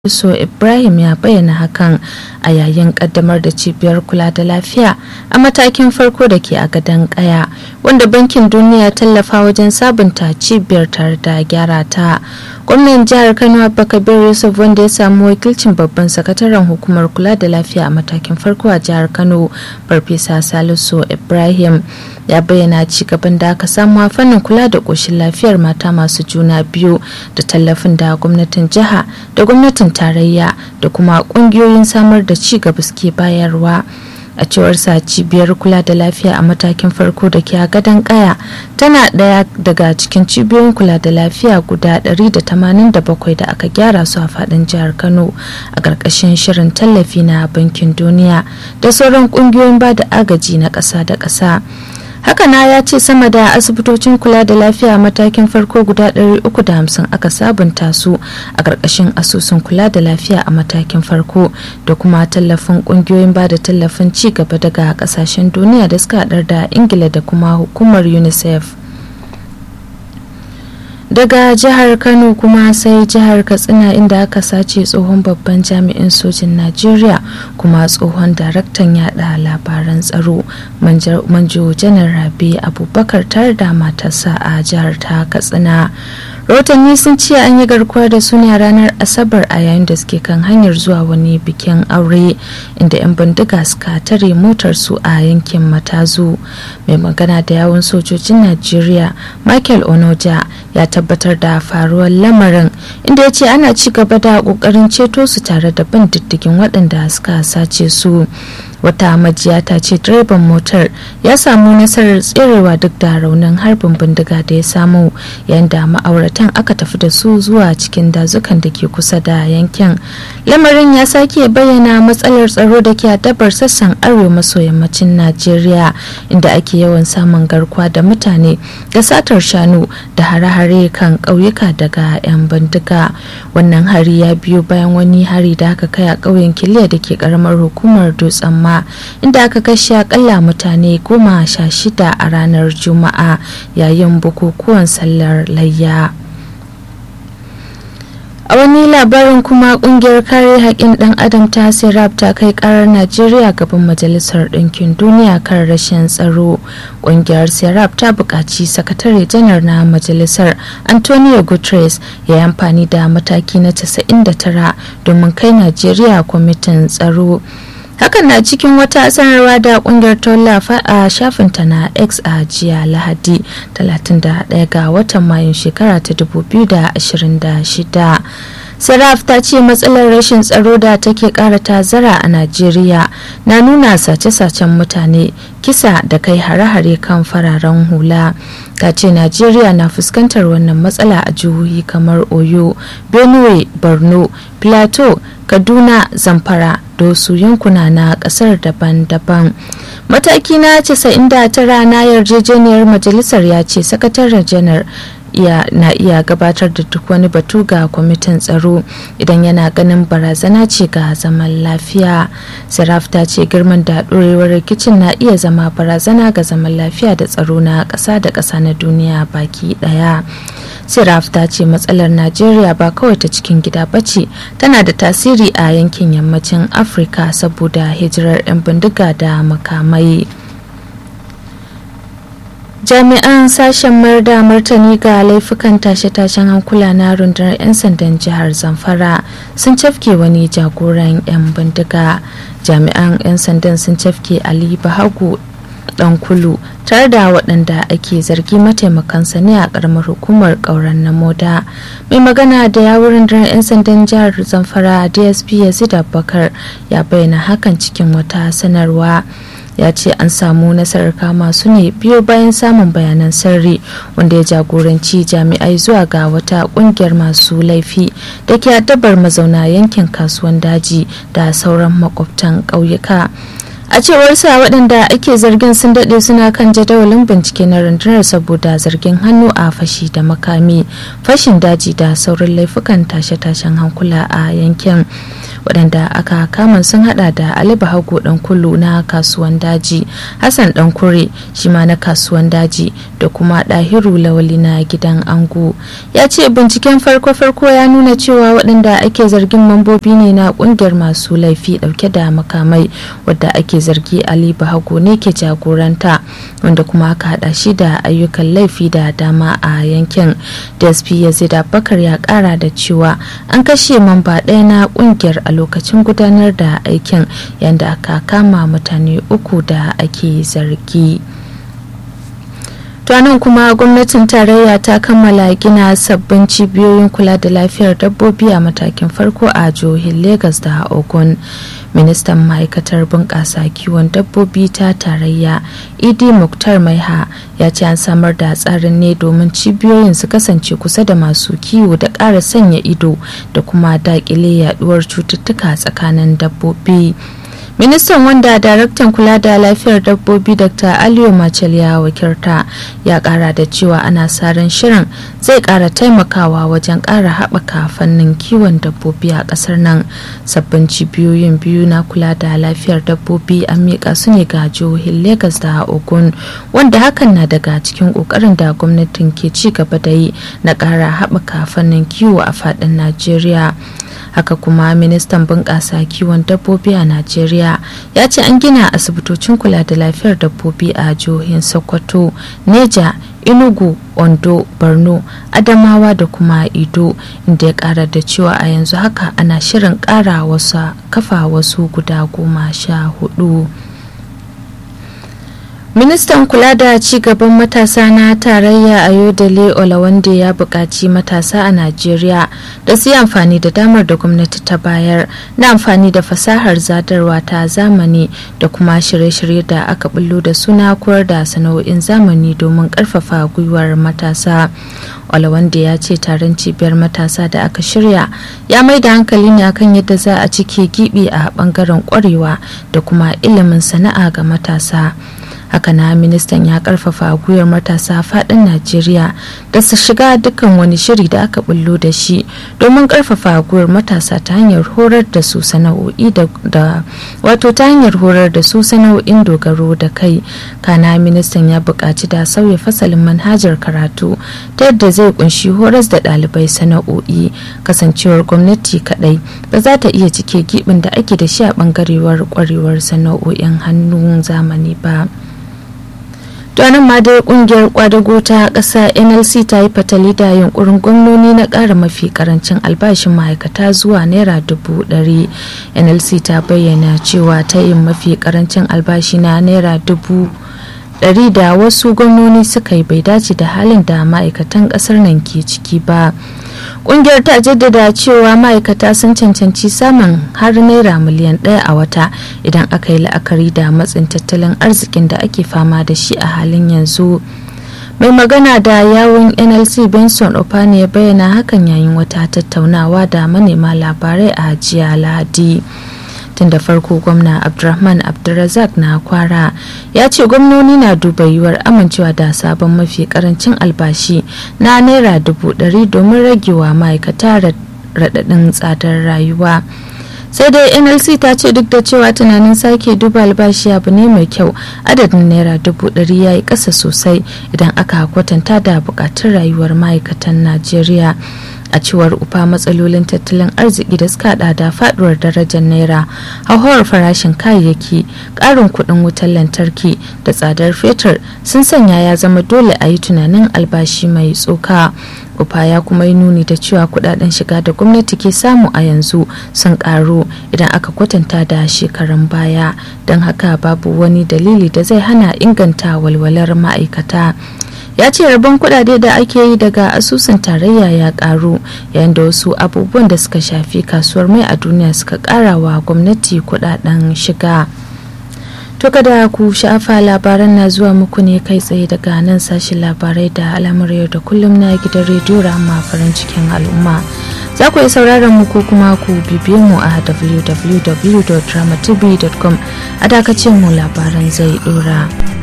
so ibrahim ya bayyana hakan a yayin kaddamar da cibiyar kula da lafiya a matakin farko da ke a gadon kaya wanda bankin duniya tallafa wajen sabunta cibiyar tare da gyara ta gwamnan jihar kano abubakar yusuf wanda ya samu wakilcin babban sakataren hukumar kula da lafiya a matakin farko a jihar kano farfesa salisu ibrahim ya bayyana ci gaban da aka samu a fannin kula da ƙoshin lafiyar mata masu juna biyu da tallafin da gwamnatin jiha da gwamnatin tarayya da kuma ƙungiyoyin samar da ci gaba suke bayarwa a cewar sa cibiyar kula da lafiya a matakin farko da ke a gadon kaya tana ɗaya daga cikin cibiyoyin kula da lafiya guda 187 da aka gyara su a faɗin jihar kano a ƙarƙashin shirin tallafi na bankin duniya da sauran ƙungiyoyin ba da agaji na ƙasa da ƙasa hakana ya ce sama da asibitocin kula da lafiya matakin farko guda 350 aka sabunta su a ƙarƙashin asusun kula da lafiya a matakin farko da kuma tallafin ƙungiyoyin ba da tallafin ci gaba daga ƙasashen duniya da suka haɗar da ingila da kuma hukumar unicef daga jihar kano kuma sai jihar katsina inda aka sace tsohon babban jami'in sojin najeriya kuma tsohon daraktan yada labaran tsaro manjo janar rabi abubakar tare da matarsa a jihar ta katsina rahotanni sun ce an yi garkuwa da su ne a ranar asabar a yayin da suke kan hanyar zuwa wani bikin aure inda 'yan bindiga suka tare motar su a yankin matazu mai magana da yawun sojojin najeriya michael onoja ya tabbatar da faruwar lamarin inda ya ce ana ci gaba da kokarin ceto su tare da bin diddigin waɗanda suka sace su wata majiya ta ce direban motar ya samu nasarar tserewa duk da raunin harbin bindiga da ya samu yayin da ma'auratan aka tafi da su zuwa cikin dazukan da ke kusa da yankin lamarin ya sake bayyana matsalar tsaro da ke adabar sassan arewa maso yammacin najeriya inda ake yawan samun garkuwa da mutane da satar shanu da hare-hare kan ƙauyuka daga 'yan bindiga wannan hari ya biyo bayan wani hari da aka kai a ƙauyen kiliya da ke ƙaramar hukumar dutsen ma inda aka kashe akalla mutane goma sha shida a ranar juma'a yayin bukukuwan sallar layya a wani labarin kuma kungiyar kare haƙƙin ɗan adam ta sirap ta kai ƙarar najeriya gaban majalisar ɗinkin duniya kan rashin tsaro kungiyar sirap ta buƙaci sakatare janar na majalisar antonio guterres ya yi amfani da mataki na 99 domin kai najeriya kwamitin tsaro hakan na cikin wata sanarwa da kungiyar tallafa a shafinta na x a jiya lahadi 31 ga watan mayun shekara ta 2026 saraf ta ce matsalar rashin tsaro da take kara tazara a najeriya na nuna sace-sacen mutane kisa da kai hare-hare kan fararen hula ta ce najeriya na fuskantar wannan matsala a jihohi kamar oyo benue borno plateau kaduna zamfara da wasu yankuna na kasar daban-daban mataki na 99 na yarjejeniyar majalisar ya ce sakataren janar iya na iya gabatar da duk wani batu ga kwamitin tsaro idan yana ganin barazana ce ga zaman lafiya saraf ta ce girman da ɗorewar rikicin na iya zama barazana ga zaman lafiya da tsaro na ƙasa da ƙasa na duniya baki ɗaya siraf ta ce matsalar najeriya ba kawai ta cikin gida ba ce tana da tasiri a yankin yammacin afirka saboda hijirar 'yan bindiga da makamai jami'an sashen mayar da martani ga laifukan tashe-tashen hankula na rundunar 'yan sandan jihar zamfara sun cafke wani jagoran 'yan bindiga jami'an 'yan sandan sun cafke ali bahagu dan kulu tare da waɗanda ake zargi mataimakansa ne a ƙaramar hukumar ƙauren na moda mai magana da yawurin rundunar 'yan sandan jihar zamfara dsp yazid abubakar ya bayyana hakan cikin wata sanarwa ya ce an samu nasarar kama su ne biyo bayan samun bayanan sirri wanda ya jagoranci jami'ai zuwa ga wata kungiyar masu laifi da ke addabar mazauna yankin kasuwan daji da sauran makwabtan ƙauyuka a cewar sa waɗanda ake zargin sun daɗe suna kan jadawalin bincike na rundunar saboda zargin hannu a fashi da makami fashin daji da sauran laifukan tashe-tashen hankula a yankin waɗanda aka kama sun hada da ali bahago dan kulu na kasuwan daji hassan dan kure shi ma na kasuwan daji da kuma ɗahiru lawali na gidan ango ya ce binciken farko-farko ya nuna cewa waɗanda ake zargin mambobi ne na ƙungiyar masu laifi ɗauke da makamai wadda ake zargi ali bahago ne ke jagoranta wanda kuma aka hada shi da ayyukan laifi da dama a yankin dsp yazid abubakar ya kara da cewa an kashe mamba ɗaya na ƙungiyar a lokacin gudanar da aikin yadda aka kama mutane uku da ake zargi. nan kuma gwamnatin tarayya ta kammala gina sabbin cibiyoyin kula da lafiyar dabbobi a matakin farko a jihohin Legas da Ogun. Ministan ma'aikatar bunƙasa kiwon dabbobi ta tarayya Idi Muktar Maiha ya ce an samar da tsarin ne domin cibiyoyin su kasance kusa da masu kiwo da ƙara sanya ido da kuma daƙile yaduwar cututtuka tsakanin dabbobi. ministan wanda daraktan kula da lafiyar dabbobi dr aliyu machel ya wakilta ya kara da cewa ana saran shirin zai kara taimakawa wajen kara haɓaka fannin kiwon dabbobi a ƙasar nan sabbin cibiyoyin biyu na kula da lafiyar dabbobi an miƙa su ne ga jihohin lagos da ogun wanda hakan na daga cikin ƙoƙarin da gwamnatin ke ci gaba da yi na ƙara haɓaka fannin kiwo a faɗin najeriya haka kuma ministan bunƙasa kiwon dabbobi a najeriya ya ce an gina asibitocin kula da lafiyar dabbobi a jihohin sokoto neja inugu ondo borno adamawa da kuma ido inda ya kara da cewa a yanzu haka ana shirin kara wasu kafa wasu guda goma sha hudu ministan kula da ci gaban matasa na tarayya ayodele olawande ya buƙaci matasa a najeriya da su yi amfani da damar da gwamnati ta bayar na amfani da fasahar zadarwa ta zamani da kuma shirye-shirye da aka bullo da suna koyar da sana'o'in zamani domin ƙarfafa gwiwar matasa olawande ya ce taron cibiyar matasa da aka shirya ya mai da hankali ne akan yadda za a cike gibi a bangaren kwarewa da kuma ilimin sana'a ga matasa haka na ministan ya karfafa gwiwar matasa fadin najeriya da su shiga dukkan wani shiri da aka bullo da shi domin karfafa gwiwar matasa ta hanyar horar da su sana'o'i da wato ta hanyar horar da su sana'o'in dogaro da kai kana ministan ya buƙaci da sauya fasalin manhajar karatu ta yadda zai kunshi horas da ɗalibai sana'o'i kasancewar gwamnati kaɗai ba za ta iya cike gibin da ake da shi a ɓangarewar kwarewar sana'o'in hannun zamani ba. nan ma dai kungiyar kwadago ta ƙasa nlc ta yi fatali da yunkurin gwamnoni na ƙara mafi karancin albashin ma'aikata zuwa naira dubu ɗari nlc ta bayyana cewa ta yin mafi karancin albashi na naira dubu ɗari da wasu gwamnoni suka yi bai dace da halin da ma'aikatan ƙasar nan ke ciki ba kungiyar ta jaddada cewa ma'aikata sun cancanci samun har naira miliyan ɗaya a wata idan aka yi la'akari da matsin tattalin arzikin da ake fama da shi a halin yanzu mai magana da yawon nlc benson opani ya bayyana hakan yayin wata tattaunawa da manema labarai a jiya lahadi tun da farko gwamna abdulrahman abdulrazak na kwara ya ce gwamnoni na duba yiwuwar amincewa da sabon mafi karancin albashi na naira dubu ɗari domin ragewa ma'aikata raɗaɗin tsadar rayuwa sai dai nlc ta ce duk da cewa tunanin sake duba albashi abu ne mai kyau adadin naira dubu ɗari ya yi ƙasa sosai idan aka kwatanta da buƙatun rayuwar ma'aikatan najeriya a cewar ufa matsalolin tattalin arziki da suka hada da faduwar darajar naira hauhawar farashin kayayyaki karin kudin wutar lantarki da tsadar fetur sun sanya ya zama dole a yi tunanin albashi mai tsoka ufa ya kuma yi nuni da cewa kudaden shiga da gwamnati ke samu a yanzu sun karu idan aka kwatanta da shekarun baya don haka babu wani dalili da zai hana inganta walwalar ma'aikata ya ce rabon kudade da ake yi daga asusun tarayya ya karu yayin da wasu abubuwan da suka shafi kasuwar mai a duniya suka kara wa gwamnati kudaden shiga to kada ku sha'afa labaran na zuwa muku ne kai tsaye daga nan sashen labarai da al'amur yau da kullum na gidan rediyo rama farin cikin al'umma za ku yi sauraron mu ko kuma ku bibiye mu a www.dramatv.com a dakacin mu labaran zai dora.